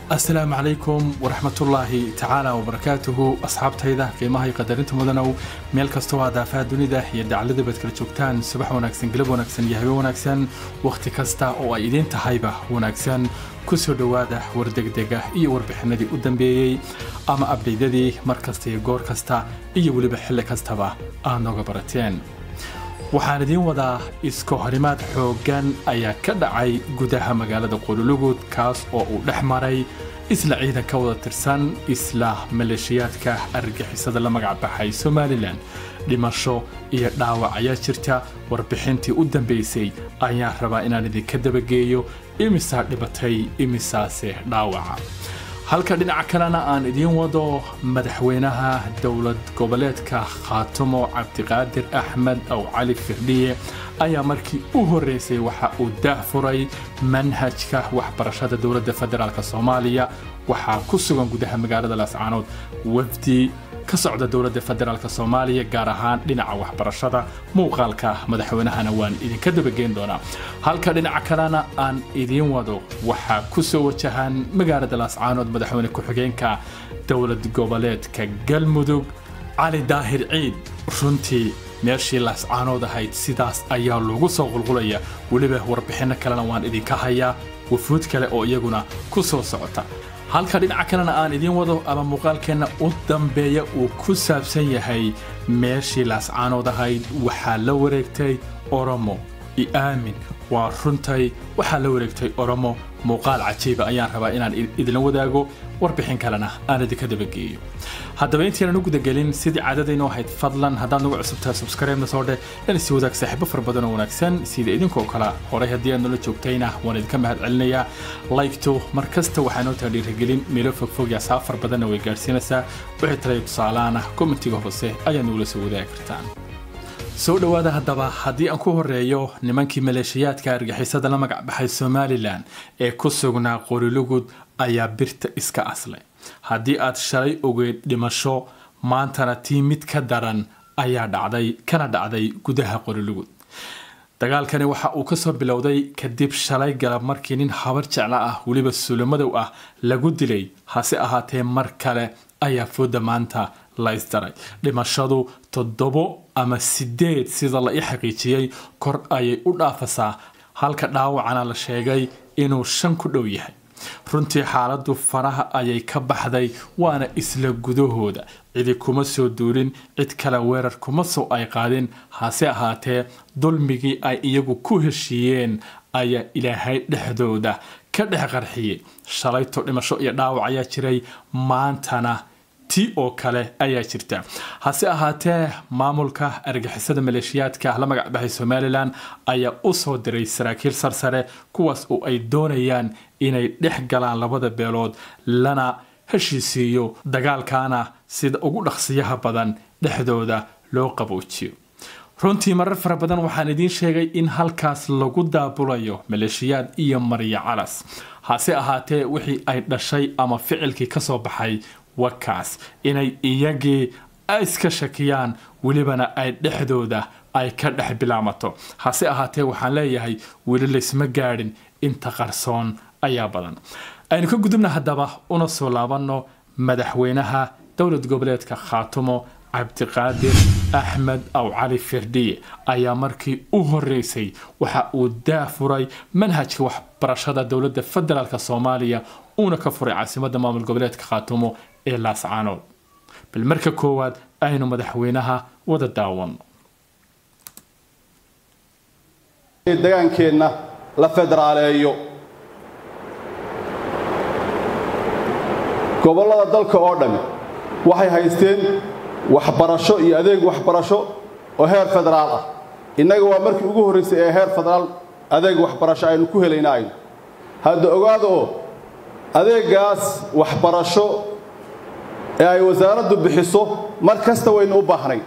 asalaamu calaykum waraxmatullaahi tacaala wabarakaatuhu asxaabtayda qiimaha iyo qadarinta mudanow meel kastoo aad aafaha dunida iyo dacallada baad kala joogtaan subax wanaagsan galab wanaagsan iyo habe wanaagsan wakhti kasta oo ay idiin tahayba wanaagsan ku soo dhowaada wardegdega iyo warbixinadii u dambeeyey ama abdhaydadii mar kasta iyo goor kasta iyo weliba xilli kastaba aad nooga barateen waxaan idiin wadaa iska horimaad xooggan ayaa ka dhacay gudaha magaalada qululugud kaas oo uu dhex maray isla ciidan ka wada tirsan isla maleeshiyaadka argagixisada la magac baxay somalilan dhimasho iyo dhaawac ayaa jirta warbixintii u dambaysay ayaan rabaa inaan idinka dabageeyo imisaa dhibatay imisaase dhaawaca halka dhinaca kalena aan idiin wado madaxweynaha dowlad goboleedka khaatumo cabdiqaadir axmed aw cali firdhiye ayaa markii u horreysay waxa uu daahfuray manhajka waxbarashada dowladda federaalk soomaaliya waxaa ku sugan gudaha magaalada laascaanood wafdi ka socda dowladda federaalk soomaaliya gaar ahaan dhinaca waxbarashada muuqaalka madaxweynahana waan idinka dabageyn doonaa halka dhinaca kalena aan idiin wado waxaa ku soo wajahan magaalada laascaanood madaxweyne ku-xigeenka dowlad goboleedka galmudug cali daahir ciid runtii meeshii laascaanood ahayd sidaas ayaa loogu soo qulqulaya weliba warbixinno kalena waan idinka hayaa wafuud kale oo iyaguna ku soo socota halka dhinaca kalena aan idiin wado ama muuqaalkeenna u dambeeya uu ku saabsan yahay meeshii laascaanood ahayd waxaa la wareegtay oromo i aamin waa runtay waxaa la wareegtay oromo muuqaal cajiiba ayaan rabaa inaan idinla wadaago warbixin kalena aan idinka dabageeyo haddaba intaynan u gudagelin sidii caadadaynu ahayd fadlan haddaad nagu cusubtahay subscribe-na soo dheh in isi wadaag saaxiibo fara badan oo wanaagsan sida idinkoo kale horay haddii aad nala joogtayna waan idinka mahad celinayaa laygto mar kasta waxaa noo taha dhiirigelin meelo fogfog iyo asaab far badanna way gaadhsiinaysaa wixii talaya tusaalaana kommentiga hoose ayaad nagula soo wadaagi kartaan soo dhowaada haddaba haddii aan ku horeeyo nimankii maleeshiyaadka argixisada la magac baxay somalilan ee ku sugnaa qorilugud ayaa birta iska aslay haddii aad shalay ogeyd dhimasho maantana tii mid ka daran ayaa dhacday kana dhacday gudaha qorilugud dagaalkani waxa uu kasoo bilowday kadib shalay galab markii nin habar jecla ah weliba suulamadow ah lagu dilay hase ahaatee mar kale ayaa fooda maanta la isdaray dhimashadu toddobo ama sideed sida la ii xaqiijiyey kor ayay u dhaafasaa halka dhaawacana la sheegay inuu shan ku dhow yahay runtii xaaladdu faraha ayay ka baxday waana isla gudahooda cidi kuma soo duulin cid kale weerar kuma soo ay qaadin hase ahaatee dulmigii ay iyagu ku heshiiyeen ayaa ilaahay dhexdooda ka dhex qarxiyey shalayto dhimasho iyo dhaawac ayaa jiray maantana ti oo kale ayaa jirta hase ahaatee maamulka argixisada maleeshiyaadka la magac baxay somalilan ayaa u soo diray saraakiil sarsare kuwaas oo ay doonayaan inay dhex galaan labada beelood lana heshiisiiyo dagaalkaana sida ugu dhaqsiyaha badan dhexdooda loo qaboojiyo runtii marar fara badan waxaan idiin sheegay in halkaas lagu daabulayo maleeshiyaad iyo maryo calas hase ahaatee wixii ay dhashay ama ficilkii kasoo baxay wakaas inay iyagii iska shakiyaan welibana ay dhexdooda ay ka dhex bilaamato hase ahaatee waxaan leeyahay weli laysma gaadhin inta qarsoon ayaa badan aynu ka gudubna haddaba una soo laabanno madaxweynaha dowlad goboleedka khaatumo cabdiqaadir axmed aw cali firdhiye ayaa markii u horeysay waxa uu daafuray manhajka waxbarashada dowladda federaalk soomaaliya uuna ka furay caasimadda maamul goboleedka khaatumo ee laascaanood bal marka koowaad aynu madaxweynaha wada daawano degaankeenna la federaaleeyo gobollada dalka oo dhammi waxay haysteen waxbarasho iyo adeeg waxbarasho oo heer federaal ah innaga waa markii ugu horraysay ee heer federaal adeeg waxbarasho aynu ku helayna aynu hadda ogaada oo adeeggaas waxbarasho ee ay wasaaraddu bixiso mar kasta waynu u baahnay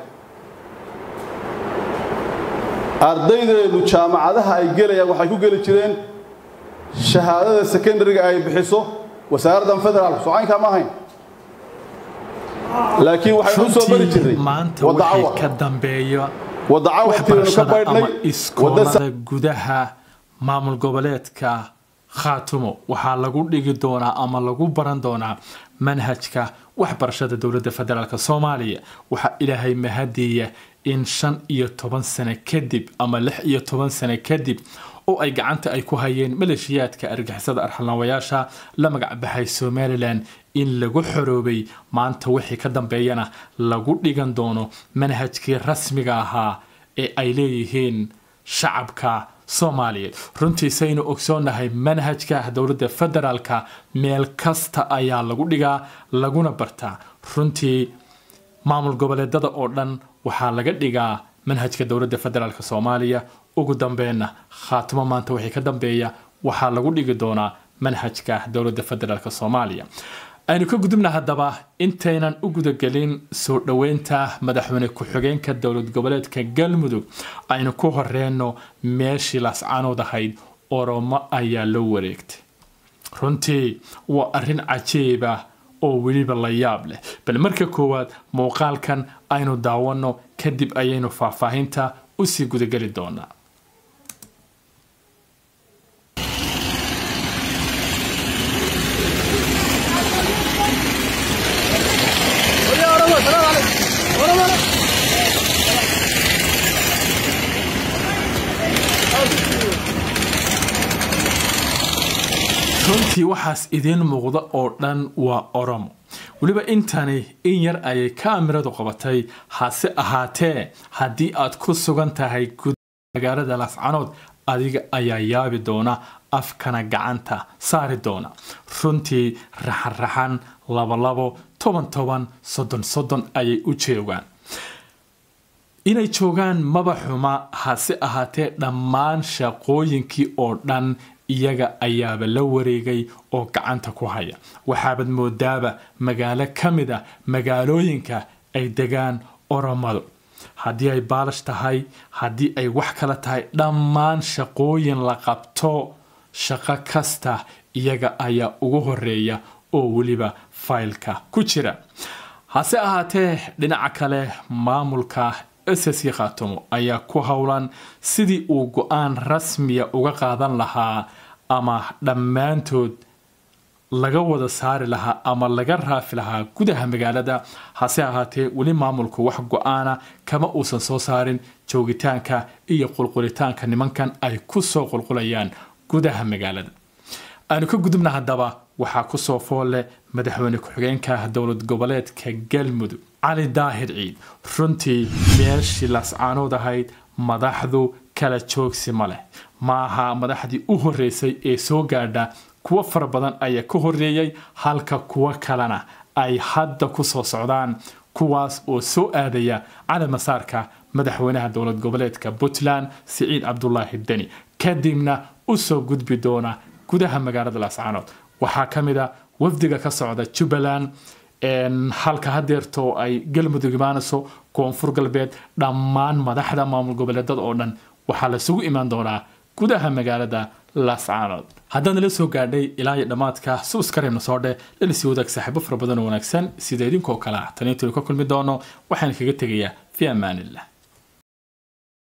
ardaydeennu jaamacadaha ay gelayaan waxay ku geli jireen shahaadada sekondariga ay bixiso wasaaraddan federaalku socaynkaa ma ahayn laakiin waxaynu u soo bari jirnay maanta wixii ka dambeeya waddacawartiinu ka waxbarashada baydhnay ama wadda iskoolada gudaha maamul goboleedka khaatumo waxaa lagu dhigi doonaa ama lagu baran doonaa manhajka waxbarashada dowladda federaalk soomaaliya waxaa ilaahay mahadiya in shan iyo toban sano kadib ama lix iyo toban sano kadib oo ay gacanta ay ku hayeen maleeshiyaadka argixisada arxalnaawayaasha la magacbaxay somalilan in lagu xoroobay maanta wixii ka dambeeyana lagu dhigan doono manhajkii rasmiga ahaa ee ay leeyihiin shacabka soomaaliyeed runtii saynu ogsoonnahay manhajka dowladda federaalka meel kasta ayaa lagu dhigaa laguna bartaa runtii maamul goboleedada oo dhan waxaa laga dhigaa manhajka dowladda federaalk soomaaliya ugu dambeenna khaatimo maanta wixii ka dambeeya waxaa lagu dhigi doonaa manhajka dowladda federaalk soomaaliya aynu ka gudubna haddaba intaynan u gudagelin soo dhoweynta madaxweyne ku-xigeenka dowlad goboleedka galmudug aynu ku horeyno meeshii laascaanood ahayd oromo ayaa loo wareegtay runtii waa arrin cajiib ah oo weliba la yaab leh bal marka koowaad muuqaalkan aynu daawanno kadib ayaynu faahfaahinta usii gudageli doonaa runtii waxaas idiin muuqda oo dhan waa oromo weliba intani in yar ayay kaamiradu qabatay hase ahaatee haddii aad ku sugan tahay guud magaalada laascanood adiga ayaa yaabi doona afkana gacanta saari doona runtii raxan-raxan labolabo toban toban soddon soddon ayay u joogaan inay joogaan maba xuma hase ahaatee dhammaan shaqooyinkii oo dhan iyaga ayaaba la wareegay oo gacanta ku haya waxaabad moodaaba magaalo ka mid a magaalooyinka ay degaan oromadu haddii ay baalash tahay haddii ay wax kala tahay dhammaan shaqooyin la qabto shaqo kasta iyaga ayaa ugu horeeya oo weliba faylka ku jira hase ahaatee dhinaca kale maamulka ss khaatumo ayaa ku howlan sidii uu go-aan rasmiya uga qaadan lahaa ama dhammaantood laga wada saari lahaa ama laga raafi lahaa gudaha magaalada hase ahaatee weli maamulku wax go-aana kama uusan soo saarin joogitaanka iyo qulqulitaanka nimankan ay ku soo qulqulayaan gudaha magaalada aanu ka gudubna haddaba waxaa kusoo foolle madaxweyne ku-xigeenka dowlad goboleedka galmudug cali daahir ciid runtii meeshii lascaanood ahayd madaxdu kala joogsi ma leh maaha madaxdii u horeysay ee soo gaadha kuwo fara badan ayaa ka horeeyey halka kuwo kalena ay hadda ku soo socdaan kuwaas oo soo aadaya cali masaarka madaxweynaha dowlad goboleedka puntland siciid cabdulaahi deni kadibna usoo gudbi doona gudaha magaalada laascaanood waxaa ka mid a wafdiga ka socda jubbaland halka hadeerto ay galmudug imaanayso koonfur galbeed dhammaan madaxda maamul goboleedada oo dhan waxaa lasugu imaan doonaa gudaha magaalada laascaanood haddaan nala soo gaadhay ilaa iyo dhammaadka subskareebna soo dheh lana sii wadaag saaxiibo fara badan oo wanaagsan sida idinkoo kale ah taniintiinu ka kulmi doono waxaan kaga tegayaa fi amaanillah